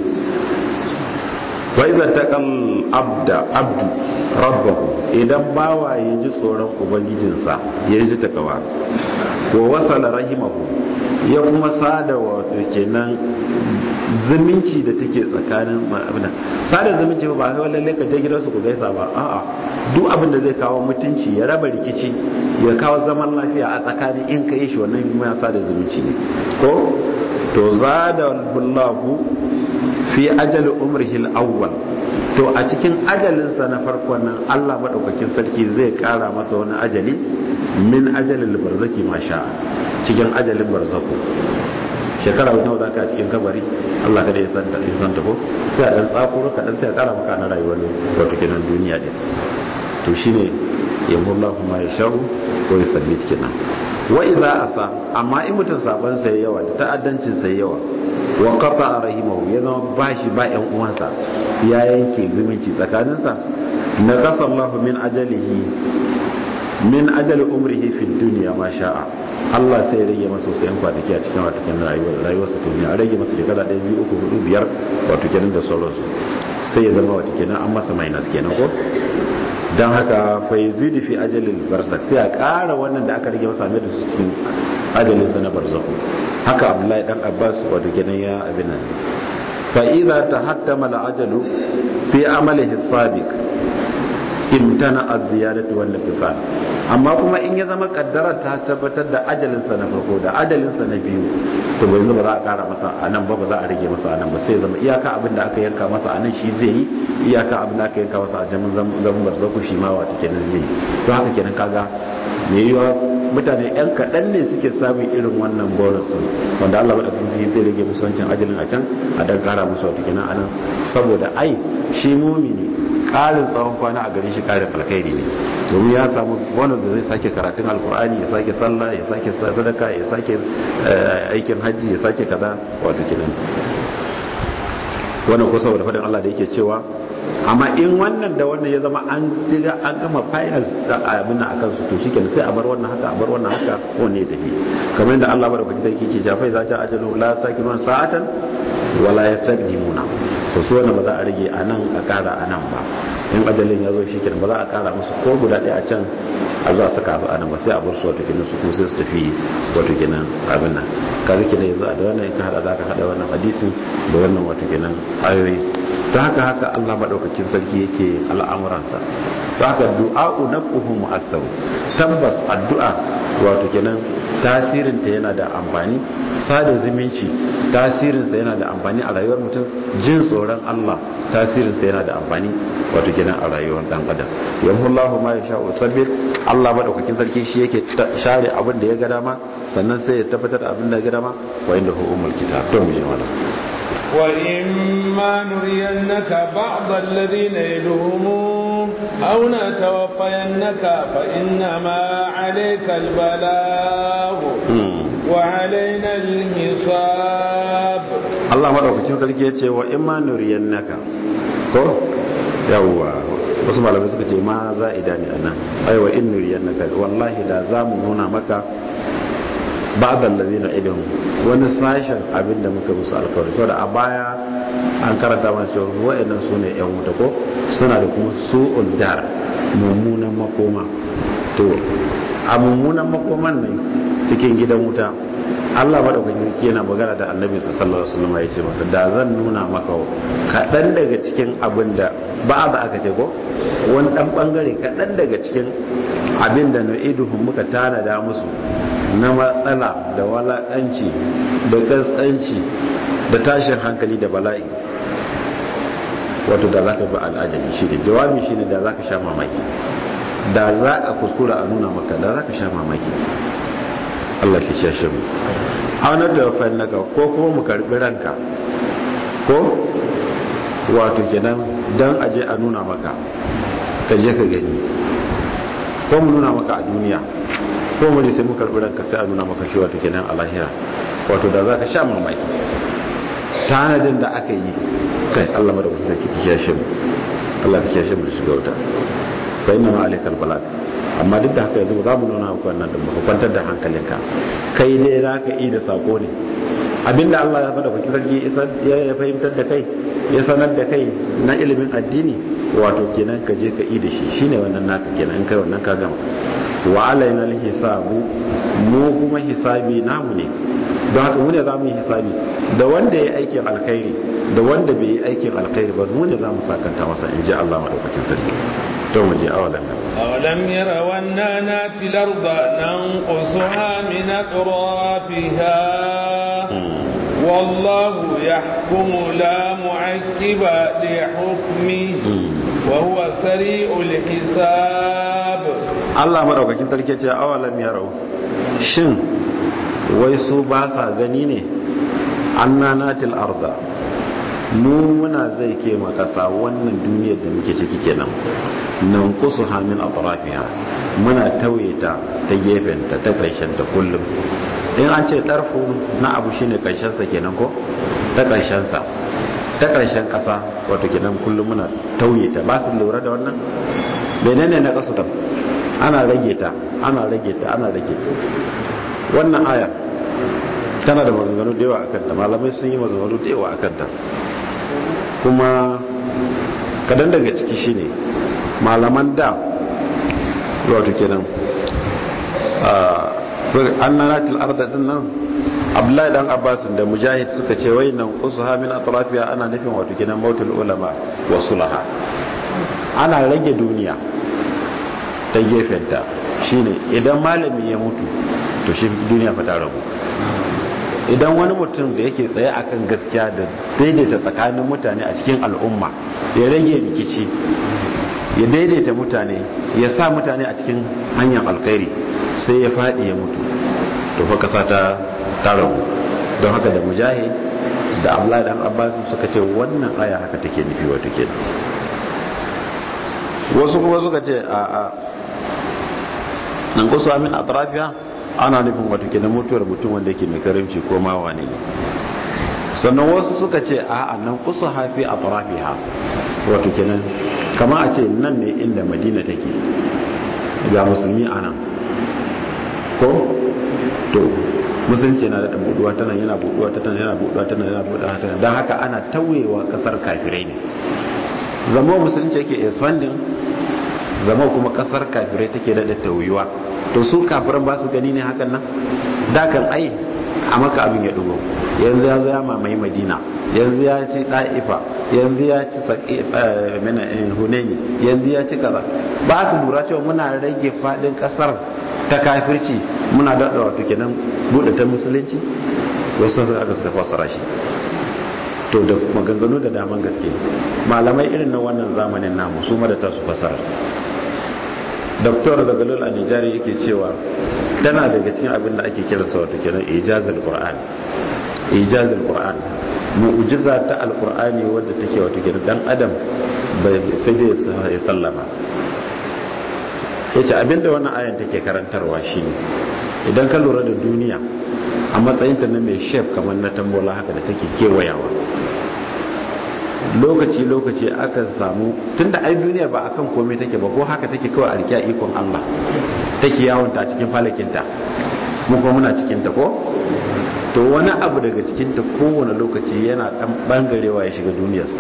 wa idza taqal abda abdu rabbahu idan bawa ya ji tsoron ubangijinsa ya ji takawa wa wasala rahimahu ya kuma sada wato kenan zumunci da take tsakanin abin sada zumunci ba kai lalle ka je gidansu ku gaisa ba a'a duk abin da zai kawo mutunci ya raba rikici ya kawo zaman lafiya a tsakanin in ka yi shi wannan ma sada zumunci ne ko to zada wallahu fi ajali umrihi al-awwal to a cikin ajalinsa na farkon nan Allah madaukakin sarki zai kara masa wani ajali min ajalil barzaki masha cikin ajalin barzaku shekara nawa za ka a cikin kabari Allah kada ya santa ya santa ko sai a dan tsakuro ka dan sai a kara maka na rayuwar wato kenan duniya din to shine yamullahu ma yashau ko yuthabbit kenan wa idza asa amma in mutun saban sai yawa da ta'addancin sai yawa wa qata rahimahu ya zama bashi ba yan uwansa ya yanke zumunci tsakaninsa na kasallahu min ajalihi min ajali umrihi fi dunya ma sha'a Allah sai ya rage masa wasu yan kwanaki a cikin wato kenan rayuwar rayuwarsa duniya a rage masa shekara ɗaya biyu uku hudu biyar wato kenan da sauransu sai ya zama wato kenan an masa minus kenan ko don haka faizidu fi ajalin barzak sai a ƙara wannan da aka rage masa mai da su cikin ajalinsa na barzak haka abdullahi dan abbas wato kenan ya abin nan fa idza tahattama al-ajalu fi amalihi sabiq imtana az-ziyadatu wan nafsan amma kuma in ya zama kaddara ta tabbatar da ajalinsa na farko da ajalinsa na biyu to bai ba za a kara masa a nan ba ba za a rage masa a nan ba sai zama iyaka abin da aka yanka masa a nan shi zai yi iyaka abin da aka yanka masa a jamin zaman barzaku shi ma wata kenan zai yi to haka kenan kaga me yiwa mutane yan kaɗan ne suke samun irin wannan bonus wanda Allah madaukakin zai rage musu wancan ajalin a can a dan kara musu wata kenan a nan saboda ai shi mumini ƙarin tsawon kwana a gare shi ƙarin alkhairi ne domin ya samu bonus da zai sake karatun alkur'ani ya sake sallah ya sake sadaka ya sake aikin hajji ya sake kaza wato kenan wannan ko saboda faɗin Allah da yake cewa amma in wannan da wannan ya zama an siga an gama finals da abin nan akan su to shikenan sai a bar wannan haka a bar wannan haka ko ne tafi kamar yadda Allah bada kwakita yake jafai za ta ajalu la takirun sa'atan wala yastaqdimuna to su wannan ba za a rage a nan a kara a nan ba in ajalin ya zo shikenan ba za a kara musu ko guda ɗaya a can a zuwa saka abu a nan ba sai a bar su wato kenan su kuma sai su tafi wato kenan abin nan kaga kenan yanzu a da wannan ka hada za ka hada wannan hadisin da wannan wato kenan ayoyi ta haka haka Allah madaukakin sarki yake al'amuransa ta haka du'a'u naf'uhu mu'assaru tabbas addu'a wato kenan tasirinta yana da amfani sada zumunci tasirinsa yana da amfani a rayuwar mutum jin tsoron Allah tasirinsa yana da amfani wato kenan a rayuwar dan adam yamhullahu ma yasha'u sabbir Allah madaukakin sarki shi yake share abin da ya ga dama sannan sai ya tabbatar da abin da ya ga dama wa inda hu umul kitab to mu je wannan وإما نرينك بعض الذين يدهم أو نتوفينك فإنما عليك البلاغ وعلينا الحساب الله madaukakin sarki yace wa imma nuriyannaka ko yawwa wasu malamai suka ce ma za'ida ne anan ai wa in nuriyannaka wallahi da zamu nuna maka ba'd allazina idhum wani sashen abin da muka musu alkawari saboda a baya an karanta mana cewa wa'annan su ne yan wuta ko suna da kuma su'ul dar mummunan makoma to a mummunan makoman nan cikin gidan wuta Allah madaukakin yana magana da Annabi sallallahu alaihi wasallam yace masa da zan nuna maka kaɗan daga cikin abin da ba za aka ce ko wani dan bangare kaɗan daga cikin abin da nu'iduhum muka tanada musu na matsala da walakanci da gaskanci da tashin hankali da bala'i wato da za ka bi al'ajabi shi ne jawabi shi ne da za ka sha mamaki da za a kuskura a nuna maka da za ka sha mamaki Allah ke shashe mu aunar da wafayin naka ko kuma mu karbi ranka ko wato kenan don aje a nuna maka ka je ka gani ko mu nuna maka a duniya ko mu sai mu karbi ranka sai a nuna maka shi wato kenan a lahira wato da za ka sha mamaki tanadin da aka yi kai Allah madaukakin sarki ki kiyashe mu Allah ka kiyashe mu da shiga wuta fa inna ma alaikal balag amma duk da haka yanzu za mu nuna maka wannan da muka kwantar da hankalinka kai dai za ka yi da sako ne abinda Allah ya faɗa bakin sarki ya fahimtar da kai ya sanar da kai na ilimin addini wato kenan ka je ka yi da shi shine wannan naka kenan in kai wannan ka gama wa alaina hisabu mu kuma hisabi namu ne don haka mu ne za mu yi hisabi da wanda ya aikin alkhairi da wanda bai yi aikin alkhairi ba mu ne za mu sakanta masa in ji Allah madaukakin sarki to mu je awalan nan أولم يروا أنا ناتي الأرض ننقصها من أطرافها والله يحكم لا معقب لحكمه وهو سريع الحساب Allah madaukakin sarki ce awalam yarau shin wai su ba sa gani ne annanatil arda mu muna zai ke makasa wannan duniyar da muke ciki kenan nan kusu hamin atrafiha muna tauye ta ta gefen ta ta karshen ta kullum in an ce ɗarfu na abu shine karshen sa kenan ko ta karshen sa ta karshen kasa wato kenan kullum muna tauye ta ba su lura da wannan menene na kasu ta ana rage ta ana rage ta ana rage ta wannan aya tana da maganganu da yawa akan ta malamai sun yi maganganu da yawa akan ta kuma kadan daga ciki shine malaman da wato kenan an nanatil arda din nan abdullahi dan abbas da mujahid suka ce wai nan usuha min atrafiya ana nufin wato kenan mautul ulama wa sulaha ana rage duniya ta gefenta shine idan malami ya mutu to shi duniya fa ta rabu idan wani mutum da yake tsaye akan gaskiya da daidaita tsakanin mutane a cikin al'umma ya rage rikici ya daidaita mutane ya sa mutane a cikin hanyar alkhairi sai ya faɗi ya mutu to fa kasa ta tarabu don haka da mujahid da abdullahi dan abbas suka ce wannan aya haka take nufi wato kenan wasu kuma suka ce a a nan kusa min atrafiya ana nufin wato kenan mutuwar mutum wanda yake mai karimci ko ma wane ne sannan wasu suka ce a a nan kusa hafi atrafiha wato kenan kama a ce nan ne inda madina take ga musulmi a nan ko to musulunci yana da buduwa ta nan yana buduwa ta nan yana buduwa ta nan yana buduwa ta nan don haka ana tawewa kasar kafirai ne zama musulunci yake expanding zama kuma kasar kafirai take da tauyuwa to su kafiran ba su gani ne hakan nan da kan ai a maka abin ya dugo yanzu ya zo ya mamaye madina yanzu ya ci ɗa'ifa yanzu ya ci hunani yanzu ya ci kaza ba su lura cewa muna rage faɗin ƙasar ta kafirci muna daɗa wato kenan buɗe ta musulunci wasu sun aka suka fassara shi to da maganganu da daman gaske malamai irin na wannan zamanin namu su ma da ta su fassara doktor zagalul a nijari yake cewa tana daga cikin abin da ake kiransa wato kenan ijazul qur'an ijazul qur'an mu'jiza ta alqur'ani wadda take wato kenan dan adam sai dai ya sallama yace abinda wannan ayan take karantarwa shine idan ka lura da duniya a matsayinta na mai shef kamar na tambola haka da take kewayawa lokaci-lokaci aka samu tunda ai duniya ba akan komai take ba ko haka take kawai a rikiya ikon Allah take yawonta a cikin falakinta mu kuma muna cikinta ko to wani abu daga cikinta kowane lokaci yana dan bangarewa ya shiga duniyarsa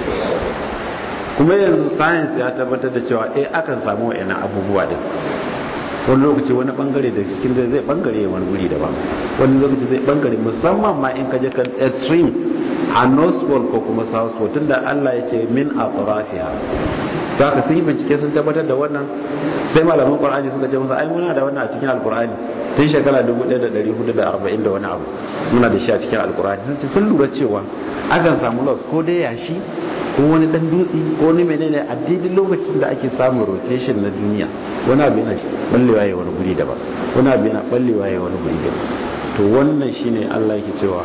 kuma yanzu science ya tabbatar da cewa eh akan samu wa'annan abubuwa din wani lokaci wani bangare da cikin zai zai bangare wani guri daban wani lokaci zai bangare musamman ma in kaje kan extreme a north pole ko kuma south pole tunda Allah ya ce min atrafiha to haka sun yi bincike sun tabbatar da wannan sai malaman qur'ani suka ce musu ai muna da wannan a cikin alqur'ani tun shekara 1440 da wani abu muna da shi a cikin alqur'ani sun ce sun lura cewa akan samu loss ko dai yashi ko wani dan dutse ko wani menene a daidai lokacin da ake samun rotation na duniya wani abu yana ballewa ya wani guri daban wani abu yana ballewa ya wani guri daban to wannan shine Allah yake cewa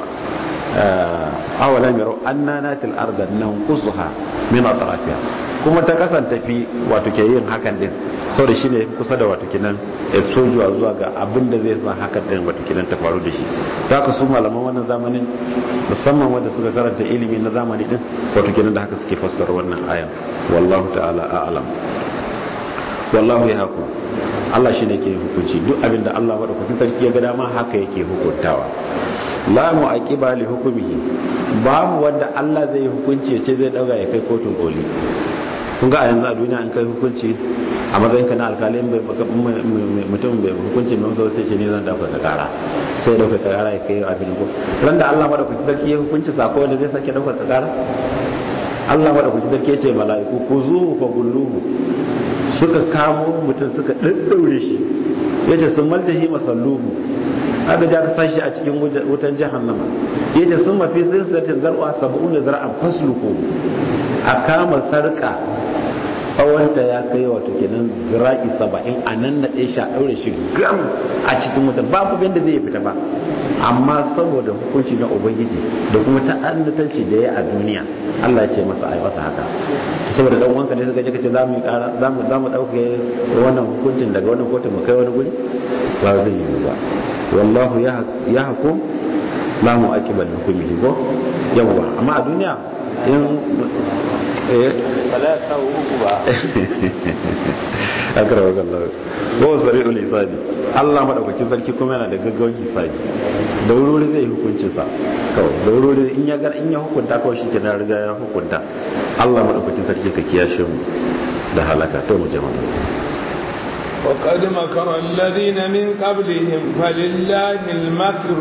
awalam yarau anna natil arda nanqusuha min atrafiha kuma ta kasan tafi wato ke yin hakan din saboda shine kusa da wato kinan exposure zuwa ga abin da zai sa hakan din wato kinan ta faru da shi ta ka su malaman wannan zamanin musamman wanda suka karanta ilimi na zamani din wato kinan da haka suke fassara wannan ayan wallahu ta'ala a'lam wallahu yahkum Allah shine ke hukunci duk abin da Allah madaukakin sarki ya ga dama haka yake hukuntawa la mu'aqiba li hukmihi babu wanda Allah zai hukunci ya ce zai dauga ya kai kotun koli kun ga a yanzu a duniya an kai hukunci a matsayin ka na alkali mutum bai hukunci mai wasu sai ce ne zan dauka ka kara sai dauka ka kara ya kai abin ko ran da Allah madaukakin sarki ya hukunci sako wanda zai sake dauka ka kara Allah madaukakin sarki ya ce mala'iku ku zuhu fa gulluhu suka kamo mutum suka daddaure shi yace sun maltahi masalluhu aka ja ka sashi a cikin wutan jahannama yace sun mafi silsilatin zar'a sab'una zar'an fasluku a kama sarka tsawonta ya kai wato kenan zira'i saba'in a nan na ɗaya sha ɗaure shi gam a cikin wuta babu yadda zai fita ba amma saboda hukunci na ubangiji da kuma ta'annatanci da ya a duniya Allah ya ce masa ai masa haka saboda dan wanka ne suka je kace zamu kara zamu zamu dauke wannan hukuncin daga wannan kotu mu kai wani guri ba zai yi ba wallahu ya hukum la mu'aqiba li hukmihi ko yawa amma a duniya in eh bala ta uku ba akara wa Allah ko sari'ul hisabi Allah madaukakin sarki kuma yana da gaggawan hisabi da wuri zai hukunci sa kawai da wuri in ya gar in ya hukunta kawai shi kenan riga ya hukunta Allah madaukakin sarki ka kiyashe mu da halaka to mu jama'a وقد مكر الذين من قبلهم فلله المكر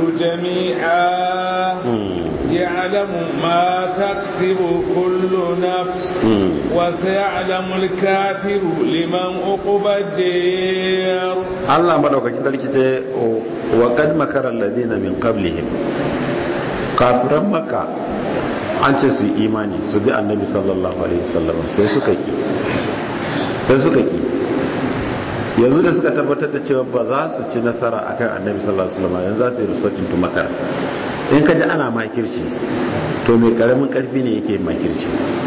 جميعا يعلم ما تكسب كل نفس وسيعلم الكافر لمن عقبى الدير الله مدوكاkin sarki ce wa kad makara alladhina min qablihim kafiran makka an ce su imani su bi annabi sallallahu alaihi wasallam sai suka ki sai suka ki yanzu da suka tabbatar da cewa ba za su ci nasara akan annabi sallallahu alaihi wasallam yanzu za su yi rusokin tu makar in ka ji ana makirci to mai karamin karfi ne yake makirci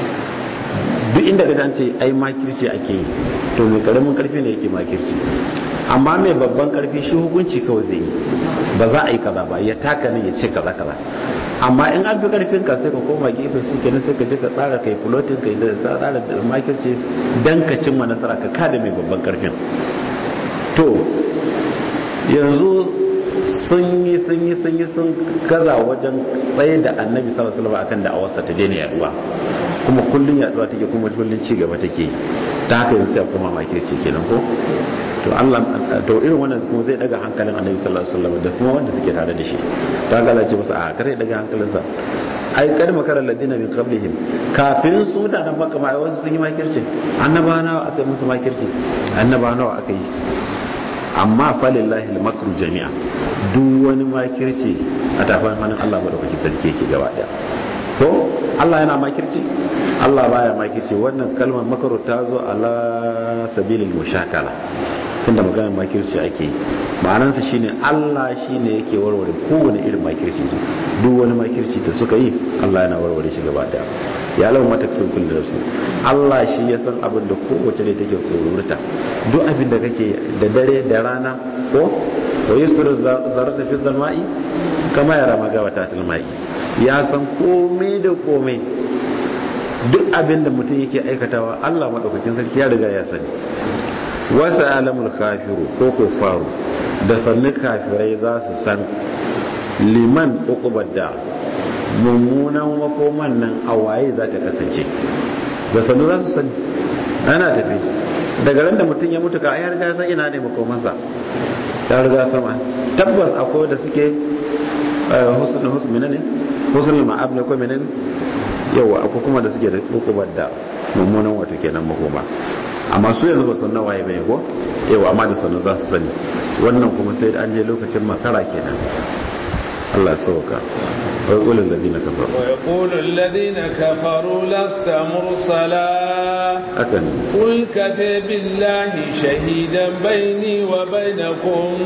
duk inda ka ce ai makirci ake yi to mai karamin karfi ne yake makirci amma mai babban karfi shi hukunci kawai zai yi ba za a yi kaza ba ya taka ne ya ce kaza kaza amma in an fi karfin ka sai ka koma gefe su kenan sai ka je ka tsara kai floating kai da tsara da makirci dan ka cimma nasara ka kada mai babban karfin to yanzu sun yi sun yi sun yi sun gaza wajen tsaye da annabi sallallahu alaihi wasallam akan da'awarsa ta daina yaduwa kuma kullun yaduwa take kuma kullun ci gaba take ta haka yanzu sai kuma makirci kenan ko to Allah to irin wannan kuma zai daga hankalin annabi sallallahu alaihi wasallam da kuma wanda suke tare da shi ta ga ce masa a kare daga hankalinsa ai kad makara ladina min qablihim kafin su da nan maka mai wasu sun yi makirci annabawa nawa aka yi musu makirci annabawa nawa aka yi amma falillahi al-makru jami'a duk wani makirci a tafan hannun Allah madaukakin sarki yake gaba daya ko Allah yana makirci Allah baya makirci wannan kalmar makaru ta zo ala sabilil mushakala tunda maganar makirci ake ma'anansa shine Allah shine yake warware kowane irin makirci duk wani makirci da suka yi Allah yana warware shi gaba daya ya lau mata sun kullu nafsi Allah shi ya san abin da kowace ne take tsorurta duk abin da kake da dare da rana ko wa yusru zarata fi zalma'i kama ya rama gawa ta tilma'i ya san komai da komai duk abin da mutum yake aikatawa Allah madaukakin sarki ya riga ya sani wasu alamul kafiru ko kufaru da sannu kafirai za su san liman uqubar da mummunan makoman nan a waye za ta kasance da sannu za su sani ana tafi daga ran da mutum ya mutu ka ayar riga san ina ne makomansa ta riga sama tabbas akwai da suke husnul husn ne husnul ma'ab ne ko menene yawa akwai kuma da suke da hukumar da mummunan wato kenan makoma amma su yanzu ba su na waye bane ko yawa amma da sanu za su sani wannan kuma sai an je lokacin makara kenan Allah sauka wai qulul ladina kafaru wa yaqulu alladhina kafaru lasta mursala akan qul kafa billahi shahidan bayni wa bainakum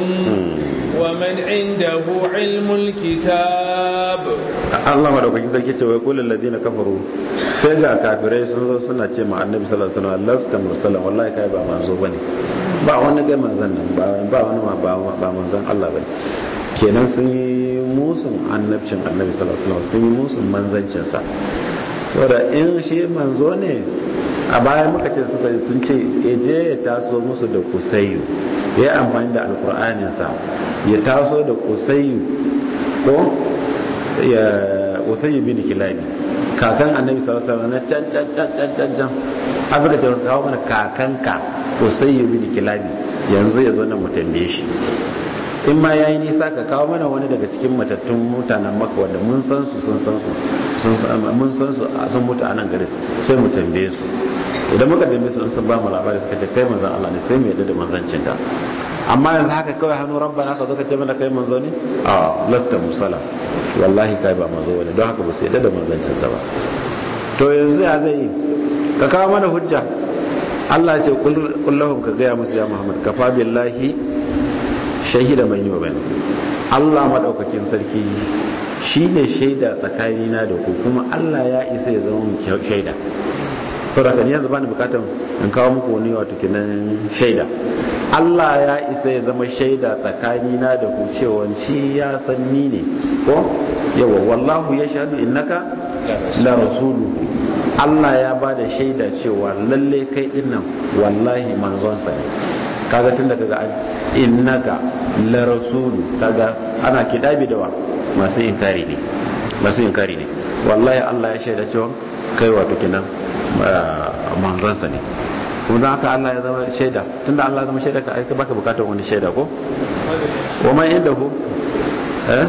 wa man indahu ilmul kitab Allah madaukakin sarki ce wai qulul ladina kafaru sai ga kafirai sun zo suna ce ma annabi sallallahu alaihi wasallam lasta mursalan wallahi kai ba manzo bane ba wani ga manzon nan ba wani ma ba manzon Allah bane kenan sun yi musun annabcin annabi sallallahu alaihi wasallam sun yi musun manzancin sa saboda in shi manzo ne a baya muka ce suka sun ce je ya taso musu da kusayu ya yi amfani da alkur'anin sa ya taso da kusayu ko ya usayi bin kilabi kakan annabi sallallahu alaihi wasallam na can can can can can can a suka ce kawo mana kakanka usayi bin kilabi yanzu ya zo nan mu tambaye shi in ma yayi nisa ka kawo mana wani daga cikin matattun mutanen maka wanda mun san su sun san su sun mun san su sun mutu a nan garin sai mu tambaye su idan muka tambaye su sun ba mu labari suka ce kai manzon Allah ne sai mu yadda da manzancin ka amma yanzu haka kawai hannu rabbana ka zo ka ce mana kai manzo ne a lasta musala wallahi kai ba manzo bane don haka ba su yadda da manzancin sa ba to yanzu ya zai ka kawo mana hujja Allah ya ce kullahum ka gaya musu ya Muhammad kafa billahi shahida mai yi wa bane Allah maɗaukakin sarki shi ne shaida tsakanina da ku kuma Allah ya isa ya zama shaida saboda ni yanzu bani bukatar in kawo muku wani wato kenan shaida Allah ya isa ya zama shaida tsakanina da ku cewa shi ya san ni ne ko yawa wallahu ya shahadu innaka la rasuluhu Allah ya ba da shaida cewa lalle kai dinnan wallahi manzonsa ne kaga tun da kaga innaka la rasulu kaga ana kidabi da wa masu inkari ne masu inkari ne wallahi Allah ya shaida cewa kai wato kinan manzansa ne kuma don haka Allah ya zama shaida tunda Allah ya zama shaida ka aika baka bukatar wani shaida ko wa man indahu eh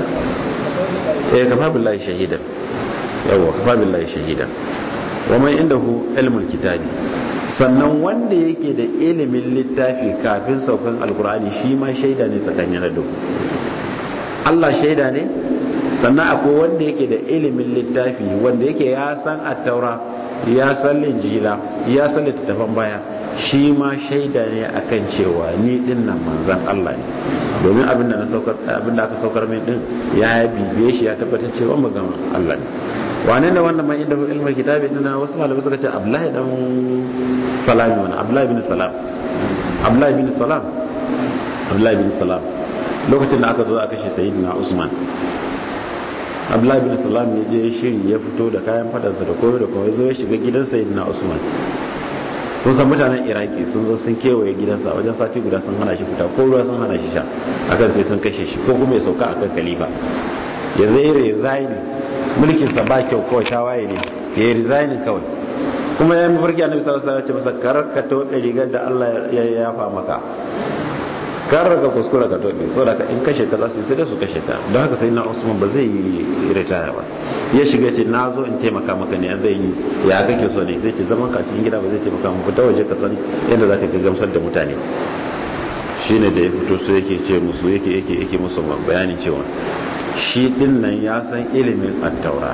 eh kafa billahi shahidan yawa kafa billahi shahidan wa man indahu ilmul kitabi sannan wanda yake da ilimin littafi kafin saukan alkur'ani shi ma shaida ne tsakanin da Allah shaida ne sannan akwai wanda yake da ilimin littafi wanda yake ya san attaura ya san linjila ya san littattafan baya shi ma shaida ne akan cewa ni din nan manzan Allah ne domin abinda na saukar abinda aka saukar min din ya bibiye shi ya tabbatar cewa maganar Allah ne wane ne wannan mai inda ilmin kitabi din na wasu malamai suka ce Abdullahi dan Salami wannan Abdullahi bin Salam Abdullahi bin Salam Abdullahi bin Salam lokacin da aka zo aka kashe Sayyidina Usman Abdullahi bin Salam ya je shiri ya fito da kayan fadarsa da komai da komai zo ya shiga gidan Sayyidina Usman kun san mutanen iraki sun zo sun kewaye gidansa wajen sati guda sun hana shi fita ko ruwa sun hana shi sha akan sai sun kashe shi ko kuma ya sauka akan khalifa ya zai resign mulkinsa ba kyau kawai tawaye ne ya yi resign kawai kuma ya yi mafarki annabi sallallahu alaihi wasallam ya ce masa karar ka tobe rigar da Allah ya yafa maka karar ka kuskura ka tobe saboda ka in kashe ka za su yi sai da su kashe ka don haka sai na Usman ba zai yi ritaya ba ya shiga ce na zo in taimaka maka ne zai yi ya kake so ne zai ce zaman ka cikin gida ba zai taimaka mu fita waje ka san yadda za ka gamsar da mutane shine da ya fito su yake ce musu yake yake yake musu bayanin cewa shi din nan ya san ilimin attaura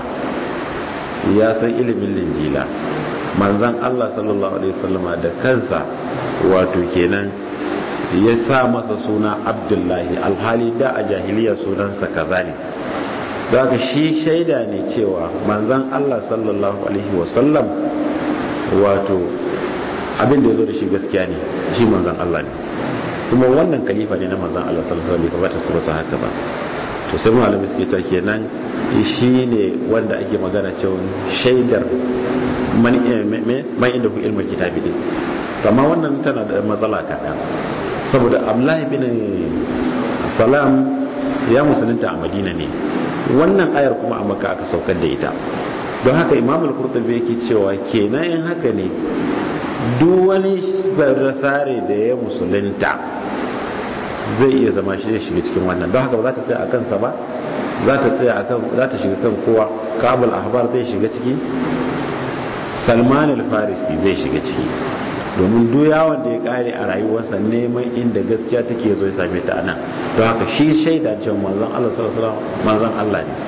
ya san ilimin linjila manzan Allah sallallahu alaihi wasallama da kansa wato kenan ya sa masa suna abdullahi alhali da a jahiliya sunansa kaza ne da haka shi shaida ne cewa manzan Allah sallallahu alaihi wasallam wato abin da ya zo da shi gaskiya ne shi manzan Allah ne kuma wannan kalifa ne na manzan Allah sallallahu alaihi wasallam bai kamata su ba haka ba to sai malamai suke ta kenan shi ne wanda ake magana cewa shaidar man inda ku ilmin kitabi din amma wannan tana da matsala kaɗan saboda abdullahi bin salam ya musulunta a madina ne wannan ayar kuma a maka aka saukar da ita don haka imam al-qurtubi yake cewa kenan in haka ne duk wani barasare da ya musulunta zai iya zama shi ya shiga cikin wannan don haka ba za ta tsaya a kansa ba za ta tsaya a kan za ta shiga kan kowa kabul ahbar zai shiga ciki salman al-farisi zai shiga ciki domin duk yawon da ya kare a rayuwarsa neman inda gaskiya take zo ya same ta nan don haka shi shaida cewa manzon Allah sallallahu alaihi wasallam manzon Allah ne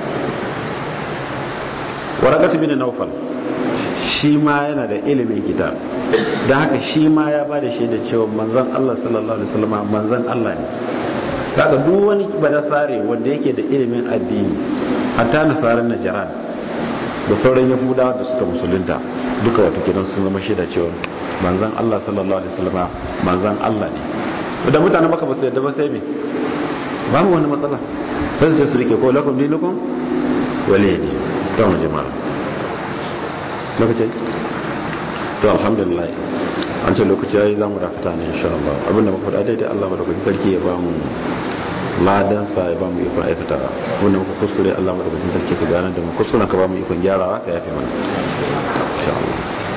warakatu bin naufal shi ma yana da ilimin kitab da haka shi ma ya ba da shaida cewa manzon Allah sallallahu alaihi wasallam manzon Allah ne kaga duk wani banasare wanda yake da ilimin addini hatta nasaran najran da sauran yahudawa da suka musulunta duka wato kidan sun zama shaida cewa manzon Allah sallallahu alaihi wasallam manzon Allah ne da mutane maka ba su yadda ba sai me babu wani matsala sai su rike ko lakum dinukum waliyadi to mu jama'a lokaci to alhamdulillah an ce lokaci yayi zamu dakata ne insha Allah abinda muka faɗa daidai Allah madaukakin sarki ya ba mu ladan sa ya ba mu ikon aikata abinda muka kuskure Allah madaukakin sarki ka gane da mu kuskuren ka ba mu ikon gyarawa ka yafe mana insha Allah